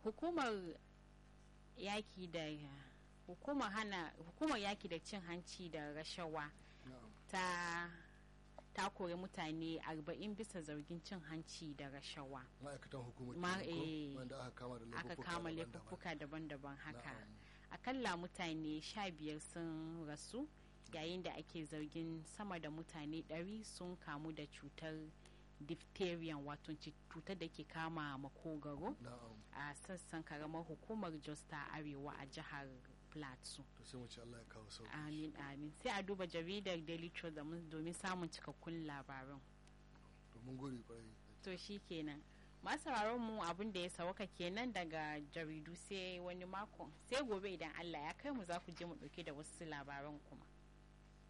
hukumar yaki da hukumar hana hukumar yaki da cin hanci da rashawa na'am ta ta kori mutane 40 bisa zargin cin hanci da rashawa ma'aikatan hukumar Ma- kenan ko? eh, wanda aka kama da aka laifuffuka kama daban-daban. laifuffuka daban-daban haka Na'am. akalla mutane 15 sun rasu yayin da ake zargin sama da mutane 100 sun kamu da cutar diphtheria wato ci- cutar da ke kama makogaro na'am a sassan karamar hukumar jos ta arewa a jihar plateau to sai mu ce Allah ya kawo sauki amin amin sai a duba jaridar daily trust domin domin samun cikakkun labaran to mun gode kwarai to shi kenan masu mu abin da ya sauka kenan daga jaridu sai wani mako sai gobe idan allah ya kai mu za ku je mu dauke da wasu labaran kuma